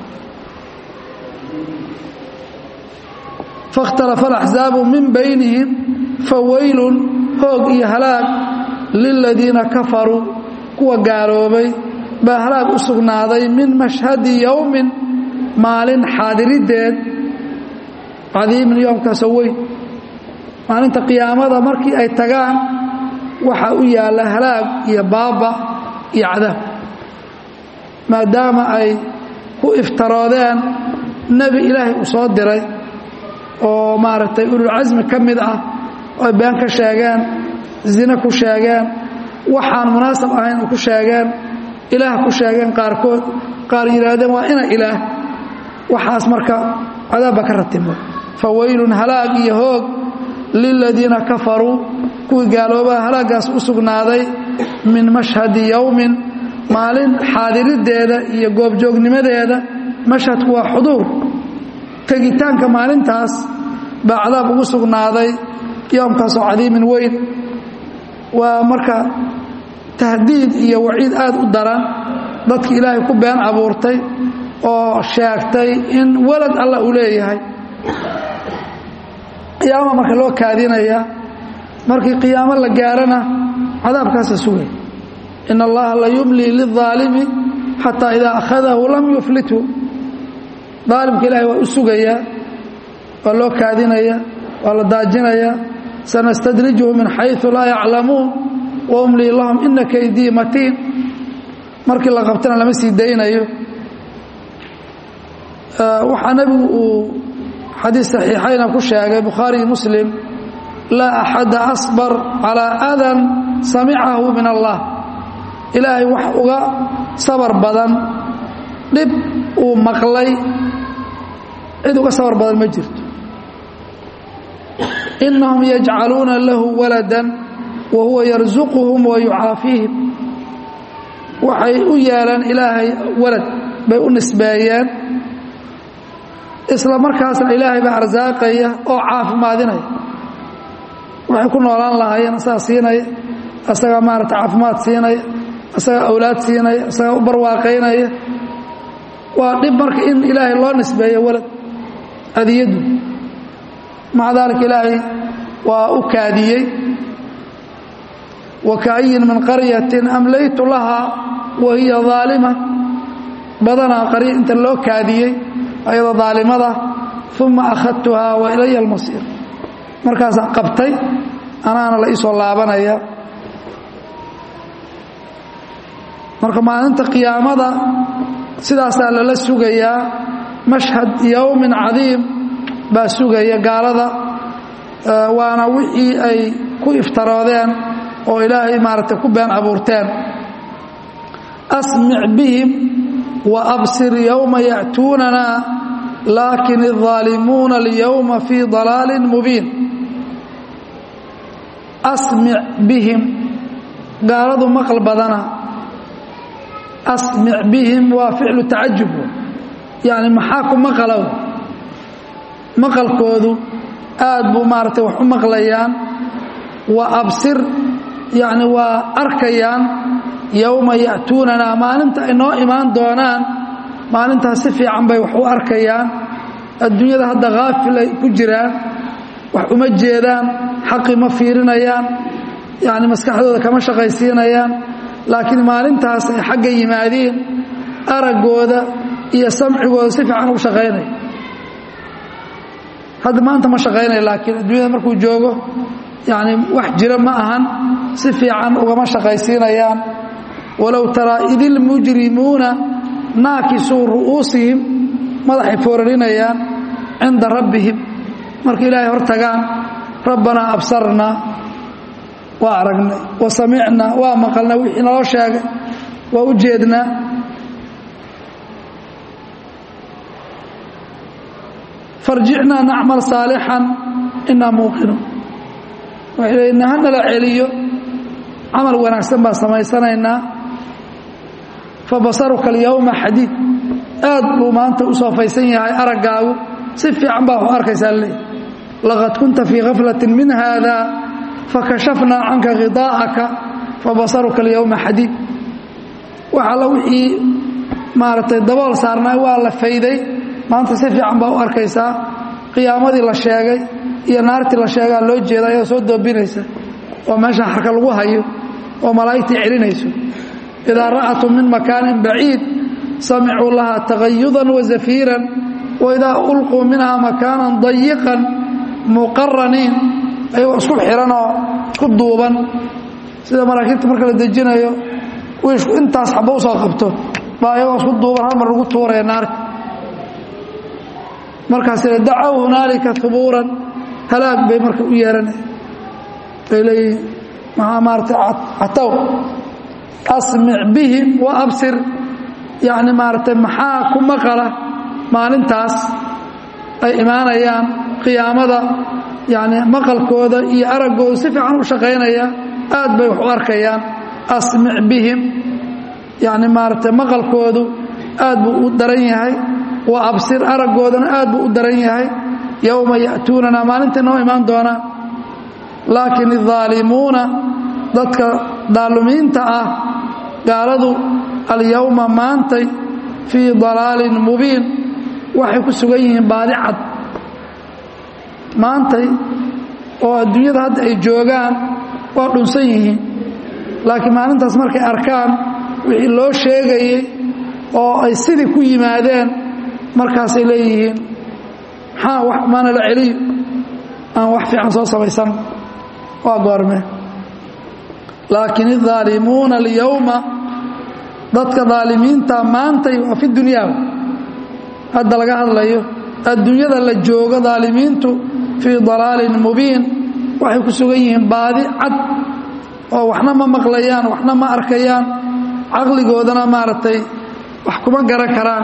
fakhtalafa alaxzaabu min baynihim fawaylun hoog iyo halaag liladiina kafaruu kuwa gaaloobay baa halaag u sugnaaday min mashhadi yowmin maalin xaadirideed cadiimin yoomkaasoo weyn maalinta qiyaamada markii ay tagaan waxaa u yaalla halaag iyo baaba iyo cadaab maadaama ay ku iftaroodeen nebi ilaahay uu soo diray oo maaragtay ululcasmi ka mid ah oy been ka sheegeen zine ku sheegeen waxaan munaasab ahayn ku sheegeen ilaah ku sheegeen qaarkood qaar yidhaahdeen waa ina ilaah waxaas marka cadaabba ka ratimo fawaylun halaag iyo hoog liladiina kafaruu kuwii gaaloobaa halaagaas u sugnaaday min mashhadi yowmin maalin xaadirideeda iyo goobjoognimadeeda mashhadku waa xuduur tegitaanka maalintaas baa cadaab ugu sugnaaday yoomkaasoo cadiimin weyn waa marka tahdiid iyo waciid aad u daran dadki ilaahay ku been abuurtay oo sheegtay in walad allah uu leeyahay qiyaama marka loo kaadinaya markii qiyaamo la gaarana cadaabkaasa sugay in allaha la yumlii lilظaalimi xataa idaa akhadahu lam yuflithu daalimka ilaahay waa u sugayaa waa loo kaadinaya waa la daajinaya sanastadrijuhu min xayثu laa yaclamuun waumlii lahum ina kaydii matiin markii la qabtana lama sii daynayo waxaa nebigu uu xadiis saxiixayna ku sheegay bukhaari muslim laa axada asbar calaa adan samicahu min allah ilaahay wax uga sabar badan dhib uu maqlay cid uga sabar badan ma jirto inahum yajcaluuna lahu walada wa huwa yarsuquhum wa yucaafiihim waxay u yeeleen ilaahay walad bay u nisbeeyeen isla markaasna ilaahay baa arsaaqaya oo caafimaadinaya waxay ku noolaan lahaayeen asagaa siinaya asagaa maarata caafimaad siinaya asagaa awlaad siinaya asagaa u barwaaqaynaya waa dhib marka in ilaahay loo nisbeeyo walad adiyadu maca daalika ilaahay waa u kaadiyey wakaayin min qaryatin amlaytu lahaa wa hiya aalima badanaa qarya inta loo kaadiyey ayadoo daalimada uma akhadtuhaa wa ilaya almasiir markaasaan qabtay anaana la iisoo laabanaya marka maalinta qiyaamada sidaasaa lala sugayaa mashhad yowmin cadiim baa sugaya gaalada waana wixii ay ku iftaroodeen oo ilaahay maaragtay ku been abuurteen asmic bihim wa absir yowma ya'tuunana laakin الظaalimuuna اlyowma fii ضalaali mubiin asmic bihim gaaladu maqal badana asmic bihim waa ficlu tacajub yani maxaa ku maqalow maqalkoodu aad buu maaragtay wax u maqlayaan wa absir yani waa arkayaan yowma ya'tuunana maalinta ay noo imaan doonaan maalintaas si fiican bay wax u arkayaan adduunyada hadda haafil ay ku jiraan wax uma jeedaan xaqi ma fiirinayaan yani maskaxdooda kama shaqaysiinayaan laakiin maalintaas ay xagga yimaadeen araggooda iyo samcigooda si fiican u shaqaynaya hadda maanta ma shaqaynaya laakiin adduunyada markuu joogo yani wax jira ma ahan si fiican ugama shaqaysiinayaan walow taraa idilmujrimuuna naakisuu ru'uusihim madaxay foorarinayaan cinda rabbihim marka ilaahay hor tagaan rabbanaa absarnaa waa aragnay wa samicnaa waa maqalnay wixii naloo sheegay waa u jeednaa farjicnaa nacmal saalixan inaa muuqinuun waxay leeyiin hanala celiyo camal wanaagsan baan samaysanaynaa fabasaruka alyowma xadiid aad buu maanta u soofaysan yahay araggaagu si fiican baa wax u arkaysaa leey laqad kunta fii khaflatin min haada fakashafnaa canka khidaa'aka fabasaruka alyowma xadiid wax alla wixii maaragtay dabool saarnaa waa la fayday maanta si fiican baa u arkaysaa qiyaamadii la sheegay iyo naartii la sheegaa loo jeeda ayadoo soo doobinaysa oo meesha xarka lagu hayo oo malaa'igtii celinayso idaa ra'atum min makaanin baciid samicuu lahaa tagayudan wa zafiiran waidaa ulquu minhaa makaanan dayiqan muqaraniin ayagoo isku xihan oo isku duuban sida maraakiibta marka la dejinayo wiishku intaas xaba usoo qabto baa ayagoo isku duuban hal mar lagu tuuraya naarta markaasina dacow hunaalika hubuuran halaag bay marka u yeeranaya bay leeyihiin maxaa maarata catow asmic bihim wa absir yacni maaragtay maxaa ku maqala maalintaas ay imaanayaan qiyaamada yacni maqalkooda iyo araggooda si fiican u shaqaynaya aad bay wax u arkayaan asmic bihim yacni maaragtay maqalkoodu aad buu u daran yahay wa absir araggoodana aad buu u daran yahay yowma ya'tuunana maalintai noo imaan doonaa laakiin الظaalimuuna dadka daalumiinta ah gaaladu alyowma maantay fii dalaalin mubiin waxay ku sugan yihiin baadi cad maantay oo adduunyada hadda ay joogaan waa dhunsan yihiin laakiin maalintaas markay arkaan wixii loo sheegayey oo ay sidii ku yimaadeen markaasay leeyihiin maxaa maana la celiyo aan wax fiican soo samaysan waa goorme laakiin الظaalimuuna اlyowma dadka daalimiinta maantay waa fi dunyaa hadda laga hadlayo adduunyada la joogo daalimiintu fii dalaalin mubiin waxay ku sugan yihiin baadi cad oo waxna ma maqlayaan waxna ma arkayaan caqligoodana maaragtay wax kuma garan karaan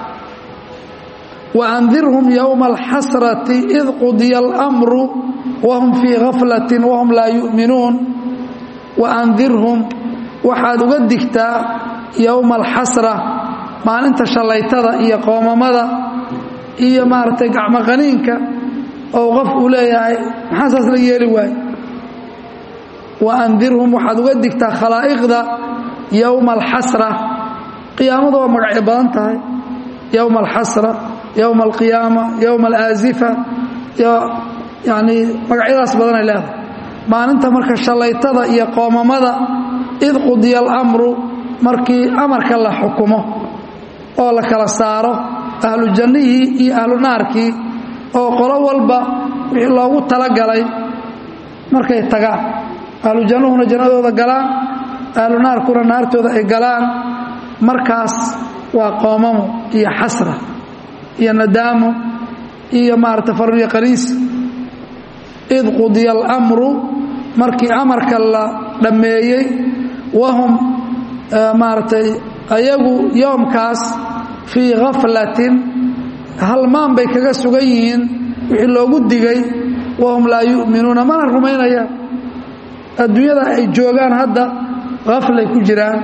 waandirhum yowma alxasrati id qudiya almru wahum fii gaflati wahum laa yu'minuun waandirhum waxaad uga digtaa yowma alxasra maalinta shallaytada iyo qoomamada iyo maaragtay gacmoqaniinka oo qof uu leeyahay maxaa saas la yeeli waaye waandirhum waxaad uga digtaa khalaa'iqda yowma alxasra qiyaamadu waa magacyo badan tahay yowma alxasra yowma alqiyaama yowma alaazifa yanii magacyadaas badanay leedahay maalinta marka shallaytada iyo qoomamada id qudiya alamru markii amarka la xukumo oo la kala saaro ahlu jannihii iyo ahlu naarkii oo qolo walba wixii loogu talagalay markay tagaan ahlu jannuhuna jannadooda galaan ahlu naarkuna naartooda ay galaan markaas waa qoomamo iyo xasra iyo nadaamo iyo maarata farriyo qaliis id qudiya alamru markii amarka la dhammeeyey wahum maaragtay ayagu yoomkaas fii khaflatin halmaan bay kaga sugan yihiin wixii loogu digay wahum laa yu'minuuna mana rumaynayaan adduunyada ay joogaan hadda haflay ku jiraan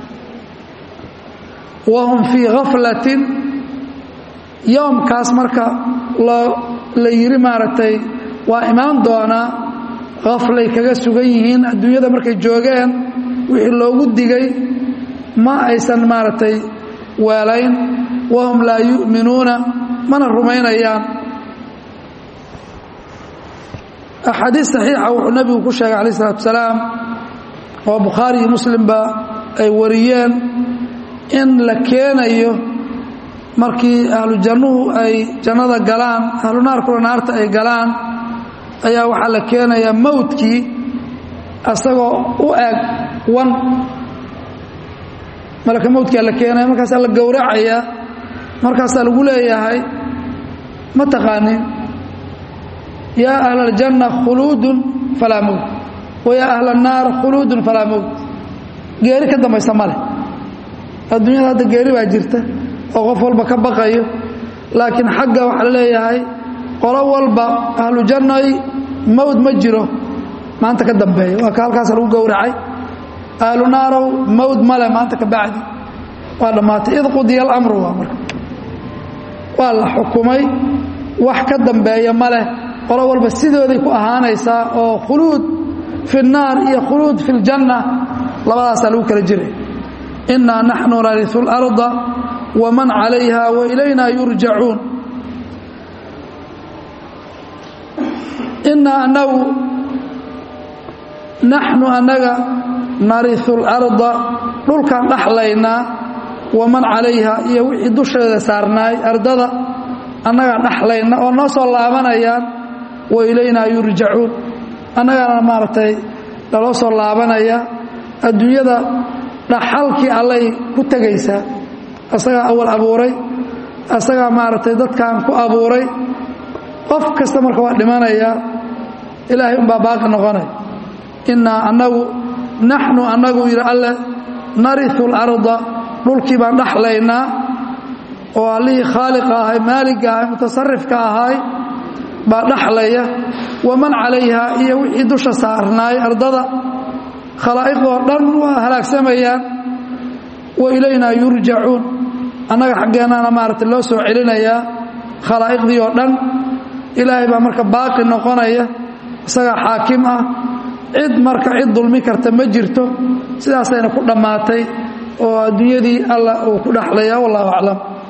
wahum fii khaflatin yoomkaas marka la yidhi maaragtay waa imaan doonaa khaflay kaga sugan yihiin adduunyada markay joogeen wixii loogu digay ma aysan maaragtay weelayn wahum laa yu'minuuna mana rumaynayaan axaadiis saxiixa wuxuu nebigu ku sheegay calaih isalaatu salaam oo bukhaari iyo muslimba ay wariyeen in la keenayo markii ahlu jannuhu ay jannada galaan ahlu naarkuna naarta ay galaan ayaa waxaa la keenayaa mawdkii asagoo u eg wan malaka mawdkaa la keenaya markaasaa la gowracayaa markaasaa lagu leeyahay ma taqaanin yaa ahla aljanna khuluudun falaa mowt wa yaa ahla annaar khuluudun falaa mowt geeri ka dambaysa ma leh adduunyada hadda geeri baa jirta oo qof walba ka baqayo laakiin xagga waxaa la leeyahay qolo walba ahlu jannay mawd ma jiro maanta ka dambeeya waa ka halkaas lagu gowracay ahlu naarow mawd male maanta ka bacdi waa dhammaatay id qudiya alamru waa marka waa la xukumay wax ka dambeeya ma leh qolo walba sidooday ku ahaanaysaa oo khuluud fi الnaar iyo khuluud fi اljanna labadaasaa lagu kala jiray inaa naxnu narisu اlarda wman calayha wailayna yurjacuun inaa anagu naxnu annaga narisu اlarda dhulkaan dhaxlaynaa waman calayha iyo wixii dusheeda saarnaay ardada annagaan dhaxlayna oo noo soo laabanayaan wailaynaa yurjacuun annagaana maaragtay naloo soo laabanaya adduunyada dhaxalkii allay ku tegaysaa asagaa awal abuuray asagaa maaragtay dadkan ku abuuray qof kasta marka waa dhimanayaa ilaahay umbaa baaqi noqonay innaa annagu naxnu annagu yidhi alle narisu اlarda dhulkii baan dhaxlaynaa oo allihii khaaliqa ahay maaligga ahay mutasarifka ahay baa dhaxlaya waman calayha iyo wixii dusha saarnaay ardada khalaa'iqdoo dhan waa halaagsamayaan wa ilaynaa yurjacuun annaga xaggeennaana maaragtay loo soo celinayaa khalaa'iqdii oo dhan ilaahay baa marka baaqi noqonaya isagaa xaakim ah cid marka cid dulmi karta ma jirto sidaasayna ku dhammaatay oo adduunyadii allah uu ku dhexlaya wallahu aclam